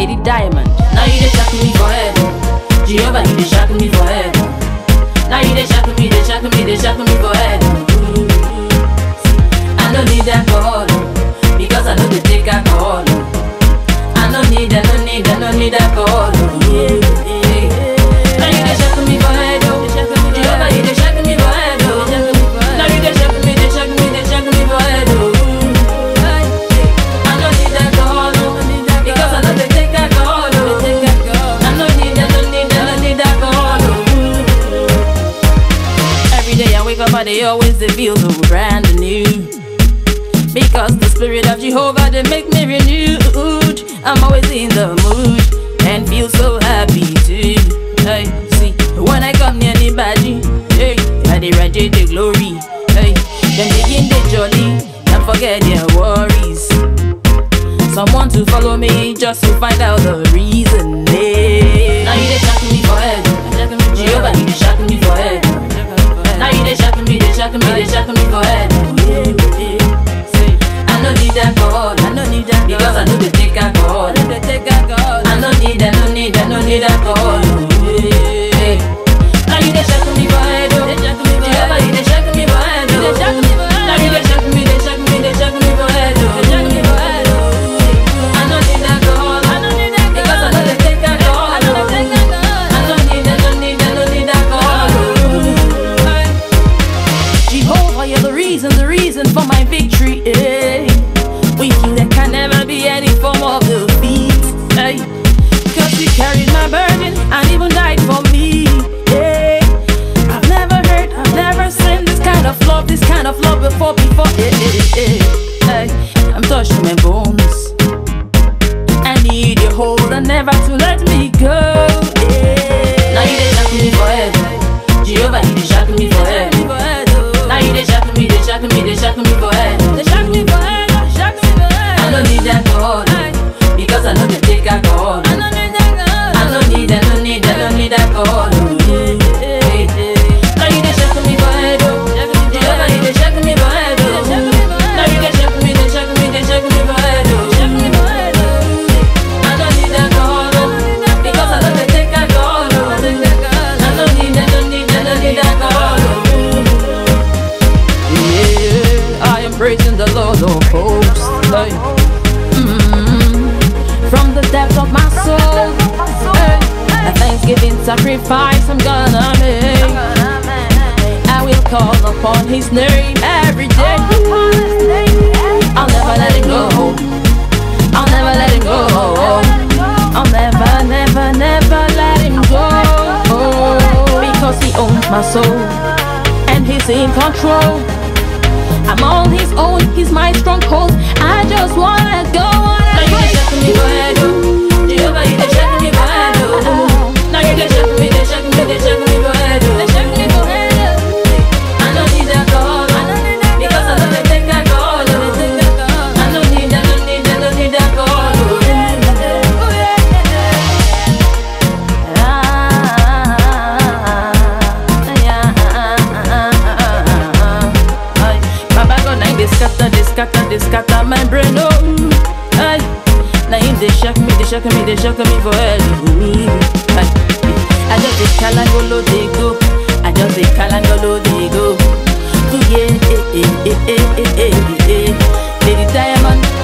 Lady Diamond. Now you dey shock me for head. oh. Jehovah, you dey shock me for head. oh. Now you dey shock me, dey shock me, dey shock me for head. oh. I no need alcohol oh, because I know they take alcohol. oh. I no need, I no need, I no need alcohol. oh. Yeah, yeah. Now you dey shock me for head. oh. Jehovah, you dey shock me for head. oh. Now you dey shock me, dey shock me, dey shock me for head. oh. I no need alcohol oh, because I know they take alcohol. oh. I no need, I no need, I no need alcohol. oh. Every day I wake up, I they always they feel so brand new. Because the spirit of Jehovah they make me renewed. I'm always in the mood and feel so happy too. Hey, see, when I come near the body, hey, I they radiate the glory. Hey, then begin the jolly and forget their worries. Someone to follow me just to find out the reason. Hey. Now you they shock me for head. Jehovah, you they shock me for head. Now you they shock me, they shock me, they shock me for head. Say, I no need alcohol, I no need alcohol because I know they take alcohol. I know they take alcohol. I no need, I no need, I no need alcohol. Hey. Now you they shock me for head, oh. Jehovah, you they shock me for head, oh. Now you they shock me, they shock me, they shock me for head, oh. I no need alcohol, I no need alcohol because I know they take alcohol. I no need, I no need, I no need alcohol. Jehovah, you're the reason, the reason for my victory. Eh. With you, there can never be any form of defeat. Hey. Cause you carried my burden and even died for me. Eh. I've never heard, I've never seen this kind of love, this kind of love before, before. Eh, eh, eh, eh. I'm touching my bones. I need your hold and never to let me go. Yeah. Now you dey shock me for head. Jehovah, you dey shock me for head. Now you dey shock me, dey shock me, dey shock me for head. I no need alcohol because I know they take alcohol. I no need, I no need, I no need alcohol. Hey, hey. Now you dey shock me for head. oh. Jehovah, you dey shock me for head. oh. Now you dey shock me, dey shock me, dey shock me for head. oh. I no need alcohol oh, because I know they take alcohol. oh. I no need, I no need, I no need alcohol. oh. Yeah, I am praising the Lord of hosts. Hey. Mm, From the depth of my soul, hey. a thanksgiving sacrifice I'm gonna make. I will call upon His name every day. I'll never let Him go. I'll never let Him go. I'll never, never, never let Him go. Because He owns my soul and He's in control. I'm all His own, He's my stronghold. I just wanna go on. Now you dey shock me for head, oh. Jehovah, you dey shock me for head, oh. Now you dey shock me, dey shock me, dey shock me for head, oh. I no need alcohol, because I know they take alcohol, oh. I no need, I no need, I no need alcohol, oh. Baba go nine they scatter, they scatter, they scatter my brain, oh. Ay, now him they shock me, they shock me, they shock me for head. oh. Ay, I just dey kalangolo they go, I just dey kalangolo they go. Ooh, yeah, eh, eh, eh, eh, eh, eh, eh. Lady Diamond,